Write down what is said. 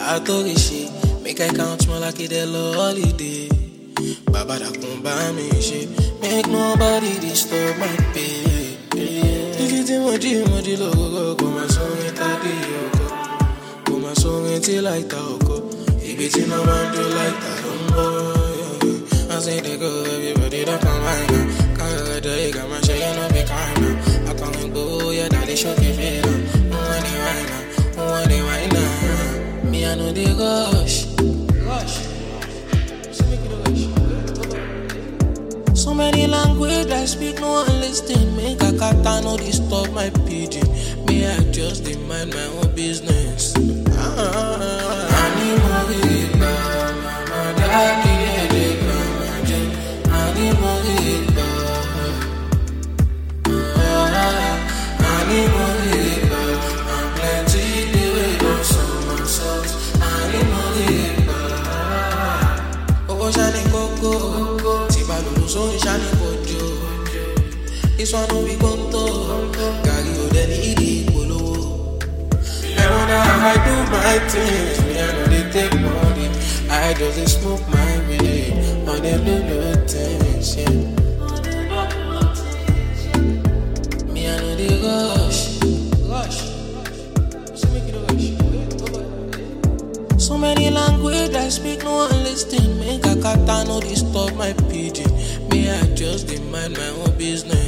àtòrí ṣe make i count more like it lọ holiday bàbá dàkún bá mi ṣe make nobody disturb my pay. títí tí mo jí mo jí lóògùn kò máa sórin tàbí ọkọ kò máa sórin tí láìta ọkọ ibi tí náà máa ń jó láìta ló ń bọ̀. I say they go, everybody don't come right now. Can't let the egg, I'm saying no be kind now. I can't go, yeah, daddy show me feel. Who want it right now? Who want it right now? Me, I know they rush. Rush. So make it rush. So many language I speak, no one listen. Make a kata no disturb my pidgin. Me, I just dey mind my own business. Ah, animal, mama, daddy. sóhun ṣáni kojú ìsọnù bí kóńtò gàrí òde ní ìdí ìpolówó. ẹ̀rọ náà I do my things me I no dey take money I just dey smoke my way on the low low things. Yeah. Me I no dey rush. Rush. So make it rush. So many language I speak, no one listen. Make a kata no disturb my pidgin. Me, I just dey mind my own business.